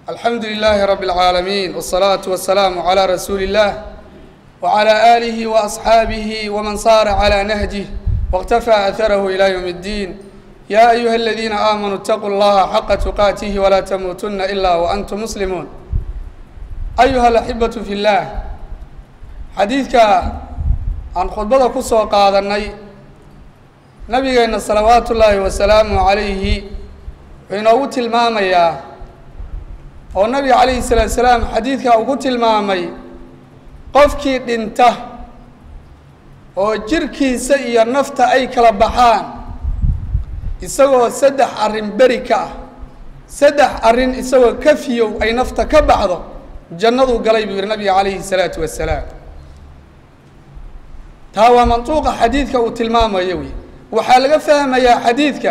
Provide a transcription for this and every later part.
alxamdu lilaahi rabi اlcaalamiin wالsalaatu wasalaamu calaa rasuuli اllah wcalaa aalihi waasxaabihi waman saara calaa nahjih wاqtafaa aharahu ilaa ywm اddiin yaa ayuha aladiina aamanuu اtaquu llaha xaqa tuqaatihi walaa tamuutuna ila waantum muslimuun ayuha alaxibatu fi اllah xadiidka aan khudbada ku soo qaadannay nabigeenna salawaatu ullaahi wasalaamu calayhi wuxuu inoogu tilmaamayaa oo nabiga calayhi salaatu salaam xadiidka uu ku tilmaamay qofkii dhinta oo jirkiisa iyo nafta ay kala baxaan isagoo saddex arrin beri ka ah saddex arrin isagoo kafiyow ay nafta ka baxdo jannaduu galay buu yihi nabiga calayhi salaatu wasalaam taa waa mantuuqa xadiidka uu tilmaamayo wey waxaa laga fahmayaa xadiidka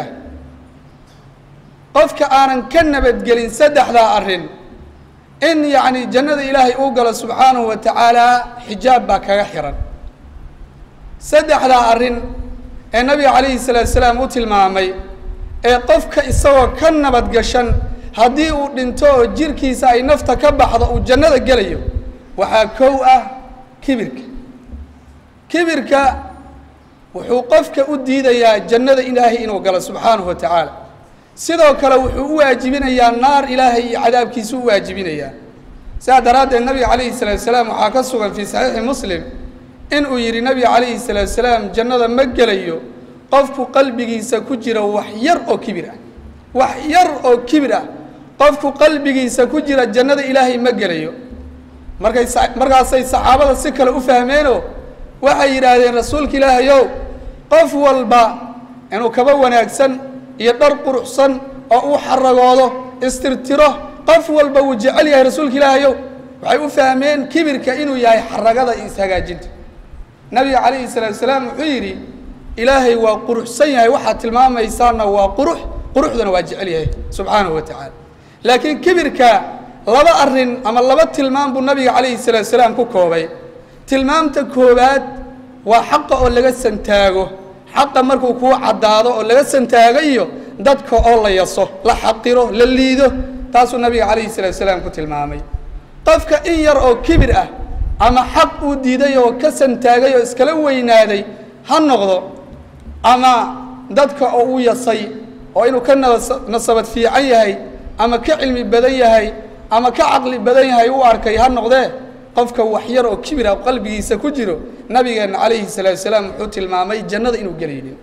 qofka aanan ka nabadgelin saddexdaa arrin in yacni jannada ilaahay uu galo subxaanahu wa tacaala xijaab baa kaga xiran saddexdaa arrin ee nabiga calayhi salaatu salaam u tilmaamay ee qofka isagoo ka nabadgashan haddii uu dhinto oo jirkiisa ay nafta ka baxdo uu jannada gelayo waxaa kow ah kibirka kibirka wuxuu qofka u diidayaa jannada ilaahay inuu galo subxaanahu wa tacaala sidoo kale wuxuu u waajibinayaa naar ilaahay iyo cadaabkiisu u waajibinayaa sidaa daraaddeed nabiga calayhi salaatu salaam waxaa ka sugan fii saxiixi muslim inuu yidhi nabiga calayhi salaatu salaam jannada ma gelayo qofku qalbigiisa ku jira wax yar oo kibir ah wax yar oo kibir ah qofku qalbigiisa ku jira jannada ilaahay ma gelayo markay markaasay saxaabada si kale u fahmeenoo waxay yidhaahdeen rasuulka ilaahayow qof walba inuu kaba wanaagsan iyo dhar quruxsan oo uu xaragoodo istirtiro qof walba wuu jecel yahay rasuulka ilaahayow waxay u fahmeen kibirka inuu yahay xaragada iyo ishagaajinta nabiga calayhi salaatu salaam wuxuu yidhi ilaahay waa quruxsan yahay waxaad tilmaamaysaana waa qurux quruxduna waa jecel yahay subxaanahu wa tacaala laakiin kibirka laba arrin ama laba tilmaam buu nabiga calayhi salaatu salaam ku koobay tilmaamta koowaad waa xaqa oo laga santaago xaqa markuu kuu caddaado oo laga santaago iyo dadka oo la yaso la xaqiro la liido taasuu nabiga calayhi salaatu salaam ku tilmaamay qofka in yar oo kibir ah ama xaq uu diiday oo ka santaagay oo iskala weynaaday ha noqdo ama dadka oo u yasay oo inuu ka nasabad fiican yahay ama ka cilmi badan yahay ama ka caqli badan yahay u arkay ha noqdee qofka wax yar oo kibir ah qalbigiisa ku jiro nabigeenna calayhi salaatu salaam wuxuu tilmaamay jannada inuu gelaynin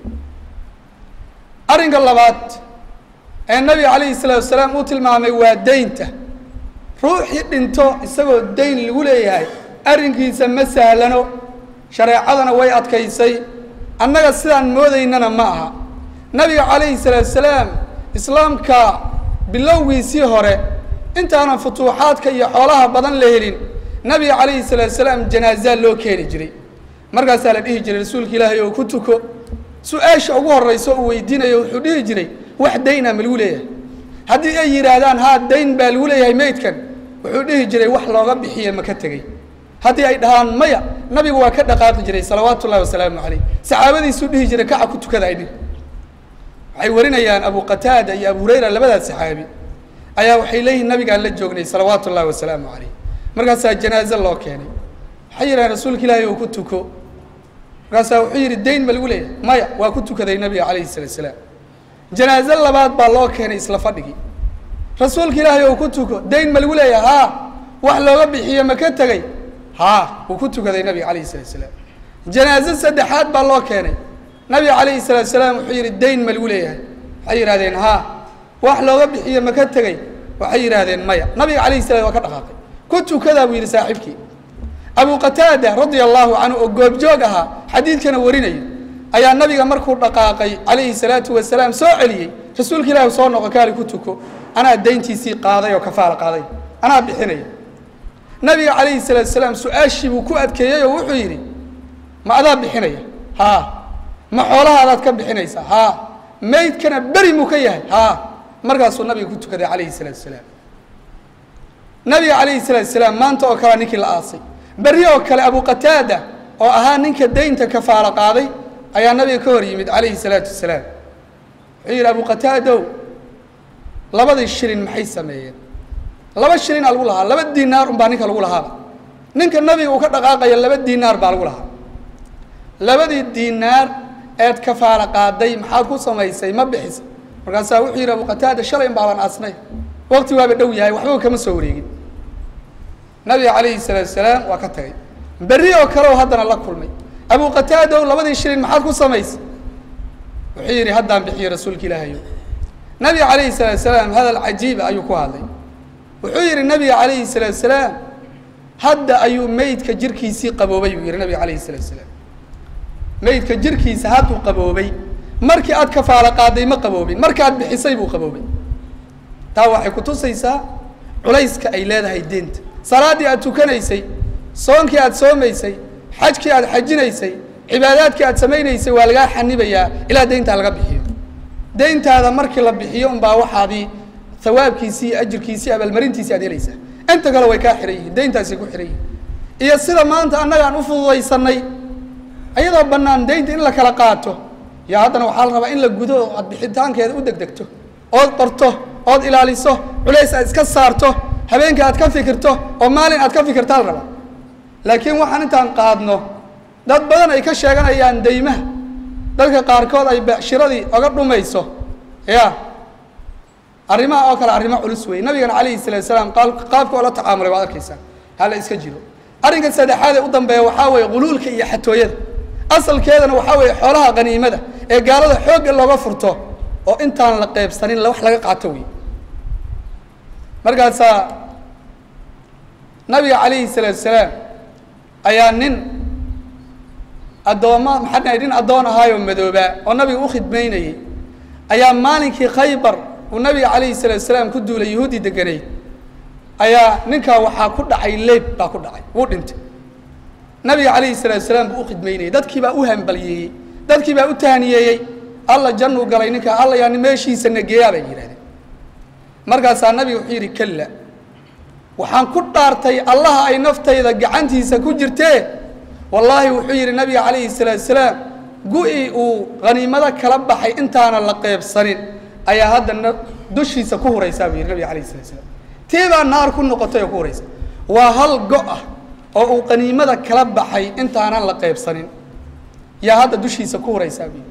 arrinka labaad ee nabiga calayhi salaatu salaam uu tilmaamay waa deynta ruuxii dhinto isagoo dayn lagu leeyahay arrinkiisa ma sahlano shareecadana way adkaysay annaga sidaan moodaynana ma aha nabiga calayhi salaatu salaam islaamka bilowgiisii hore intaanan futuuxaadka iyo xoolaha badan la helin nabiga calayhi salaatu salaam janaazaa loo keeni jiray markaasaa la dhihi jiray rasuulka ilaahay oo ku tuko su-aasha ugu horrayso uu weydiinayo wuxuu dhihi jiray wax dayna ma lagu leeyahay haddii ay yidhaahdaan haa dayn baa lagu leeyahay meydkan wuxuu dhihi jiray wax looga bixiye ma ka tegey haddii ay dhahaan maya nabigu waa ka dhaqaaqi jiray salawaatu ullahi wasalaamu calayh saxaabadiisuu dhihi jiray kaca ku tukada ay dhihi waxay warinayaan abu qataada iyo abu hurayra labadaas saxaabi ayaa waxay leeyihin nabigaan la joognay salawaatu ullahi wasalaamu calayh markaasaa janaaze loo keenay waxay yidhahdeen rasuulka ilaahay oo ku tuko markaasaa wuxuu yidhi dayn ma lagu leeyahay maya waa ku tukaday nabiga calayhi salaatu salaam janaaze labaad baa loo keenay isla fadhigii rasuulka ilaahay oo ku tuko dayn ma lagu leeyahay haa wax looga bixiyo ma ka tegey haa wuu ku tukaday nabiga calayhi salatu salaam janaaze saddexaad baa loo keenay nabiga calayhi salaatu salaam wuxuu yidhi dayn ma lagu leeyahay waxay yidhahdeen haa wax looga bixiyo ma ka tegey waxay yidhahdeen maya nabiga calayhi salam waa ka dhaqaaqay ku tukadaa buu yidhi saaxiibkii abu qataada radia allahu canhu oo goobjoog ahaa xadiidkana warinayo ayaa nabiga markuu dhaqaaqay calayhi salaatu wasalaam soo celiyey rasuulka ilaahi soo noqo kaali ku tuko anaa dayntiisii qaaday oo kafaala qaaday anaa bixinaya nabiga calayhi salaatu salaam su-aashii buu ku adkeeyey oo wuxuu yidhi ma adaa bixinaya haa ma xoolahaadaad ka bixinaysaa haa maydkana beri muu ka yahay haa markaasuu nabiga ku tukaday calayhi salaatu salaam nabiga calayhi salaatu salaam maanta oo kalea ninkii la aasay berri oo kale abu qataada oo ahaa ninka daynta kafaalo qaaday ayaa nabiga ka hor yimid calayhi salaatu wasalaam wuxuu yidhi abu qataadow labadii shilin maxay sameeyeen laba shilina lagu lahaa laba dinaar unbaa ninka lagu lahaaba ninka nabiga uu ka dhaqaaqaya laba dinaar baa lagu lahaa labadii dinaar eed kafaala qaaday maxaad ku samaysay ma bixisa markaasaa wuxuu yidhi abu qataada shalay in baaban aasnay waqti waaba dhow yahay waxbaba kama soo wareegin nabiga calayhi salaatu salaam waa ka tagay berri oo kale oo haddana la kulmay abu qataadow labadii shilin maxaad ku samaysay wuxuu yidhi haddaan bixiyo rasuulka ilaahayo nabiga calayhi salaatu salaam hadal cajiiba ayuu ku hadlay wuxuu yidhi nabiga calayhi salaatu salaam hadda ayuu meydka jirkiisii qaboobay buu yidhi nabiga calayhi salaatu salaam meydka jirkiisa hadduu qaboobay markii aad kafaalo qaaday ma qaboobin markaad bixisay buu qaboobay taa waxay kutusaysaa culayska ay leedahay deenta salaaddii aad tukanaysay soonkii aad soomaysay xajkii aad xajinaysay cibaadaadkii aad samaynaysay waa lagaa xanibayaa ilaa deyntaa laga bixiyo deyntaada markii la bixiyo unbaa waxaadii hawaabkiisii iyo ajirkiisii abaalmarintiisii aad helaysaa inta kale way kaa xihan yihiin deyntaasay ku xihan yihiin iyo sida maanta annaga aan u fududaysanay ayadoo bannaan deynta in la kala qaato yaa haddana waxaa la rabaa in la gudo oo aad bixitaankeeda u degdegto ood qorto ood ilaaliso culays aad iska saarto habeenka aad ka fikirto oo maalin aad ka fikirtaa la rabaa laakiin waxaan intaan qaadno dad badan ay ka sheeganayaan deymaha dadka qaarkood ay becshiradii oga dhumayso ya arrimaha oo kale arrimo culus weeye nabigana calayhi salaatu salaam qaabka oo la tacaamulay waad arkaysaa hala iska jiro arrinka saddexaad ee u dambeeya waxaa weeye quluulka iyo xatooyada asalkeedana waxaa weeye xoolaha qaniimada ee gaalada xoogga looga furto oo intaan la qeybsanin wax laga qaato wey markaasaa nabiga calayhi salaatu salaam ayaa nin addooma maxaa dhahay nin addoon ahaayoo madoobaa oo nabiga u khidmaynayay ayaa maalinkii khaybar uu nabiga calayhi salaatu salaam ku duulay yahuudi deganay ayaa ninkaa waxaa ku dhacay leeb baa ku dhacay wuu dhintay nabiga calayhi salaatu salaam buu u khidmaynayay dadkii baa u hambalyeeyey dadkii baa u tahniyeeyey alla jannuu galay ninkaa alla yaa meeshiisa nageeyaa bay yidhahdeen markaasaa nabiga wuxuu yidhi kalla waxaan ku dhaartay allaha ay naftayda gacantiisa ku jirtee wallaahi wuxuu yidhi nabiga calayhi salaatu salaam gu-i uu haniimado kala baxay intaana la qeybsanin ayaa haddana dushiisa ku huraysaa buu yidhi nabiga calayhi salatu salaam tii baa naar ku noqotay oo ku huraysa waa hal go' ah oo uu qaniimada kala baxay intaanan la qeybsanin yaa hadda dushiisa ku huraysaa buu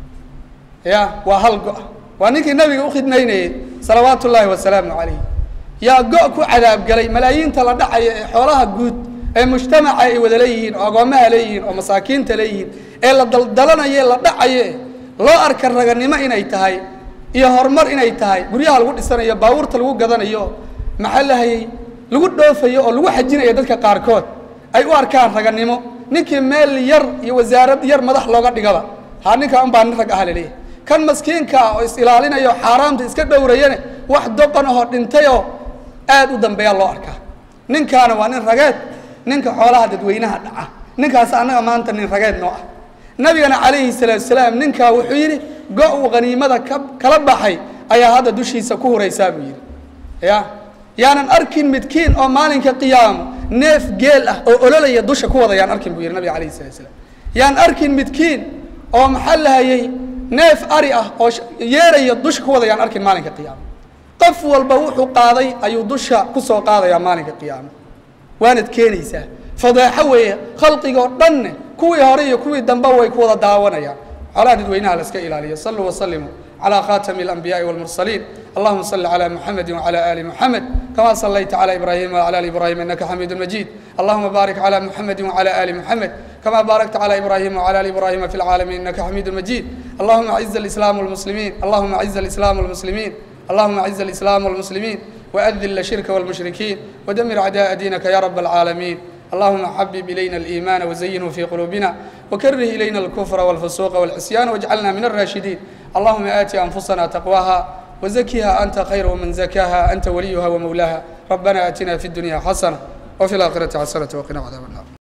yidhi ya waa hal go' ah waa ninkii nabiga u khidmaynayey salawaatu ullaahi wasalaamu calayh yaa go' ku cadaabgalay malaayiinta la dhacaya ee xoolaha guud ee mujtamaca ay wada leeyihiin oo agoommaha leeyihiin oo masaakiinta leeyihiin ee la daldalanaye la dhacaye loo arka raganimo inay tahay iyo horumar inay tahay guryaha lagu dhisanayo baabuurta lagu gadanayo maxaa lahayey lagu dhoofayo oo lagu xajinayo dadka qaarkood ay u arkaan raganimo ninkii meel yar iyo wasaarad yar madax looga dhigaba ha ninkaa unbaa nin rag aha laleeyahay kan maskiinka oo is ilaalinayo xaaraamta iska dhowrayane wax doqon ahoo dhintayoo aad u dambeeya loo arkaa ninkaana waa nin rageed ninka xoolaha dadweynaha dhaca ninkaas annaga maanta nin rageed noo ah nabigana calayhi salaatu salaam ninkaa wuxuu yidhi go' uu haniimada ka kala baxay ayaa hadda dushiisa ku huraysaa buu yidhi ya yaanan arkin midkiin oo maalinka qiyaamo neef geel ah oo ololaya dusha ku wada yaan arkin buu yidhi nabiga calayhi salatu salaam yaan arkin midkiin oo maxaa lahayey neef ari ah oo yeeraya dusha ku wada yaan arkin maalinka qiyaamo qof walba wuxuu qaaday ayuu dusha kusoo qaadayaa maalinka qiyaamo waanad keenaysaa fadeexo weeye khalqigoo dhanne kuwii hore iyo kuwii dambe way ku wada daawanayaan xoolaha dadweynaha la iska ilaaliyo saluu wasalimu على خاتم الأنبياء والمرسلين اللهم صل على محمد وعلى آل محمد كما صليت على إبراهيم وعلى آل إبراهيم إنك حميد مجيد اللهم بارك على محمد وعلى آل محمد كما باركت على إبراهيم وعلى آل إبراهيم في العالمين إنك حميد مجيد اللهم أعز الإسلام والمسلمين اللهم أعز الإسلام والمسلمين اللهم أعز الإسلام والمسلمين وأذل الشرك والمشركين ودمر أعداء دينك يا رب العالمين اللهم حبب إلينا الإيمان وزينه في قلوبنا وكره إلينا الكفر والفسوق والعصيان واجعلنا من الراشدين اللهم آت أنفسنا تقواها وزكها أنت خير من زكاها أنت وليها ومولاها ربنا آتنا في الدنيا حسنة وفي الآخرة حسنة وقنا عذاب النار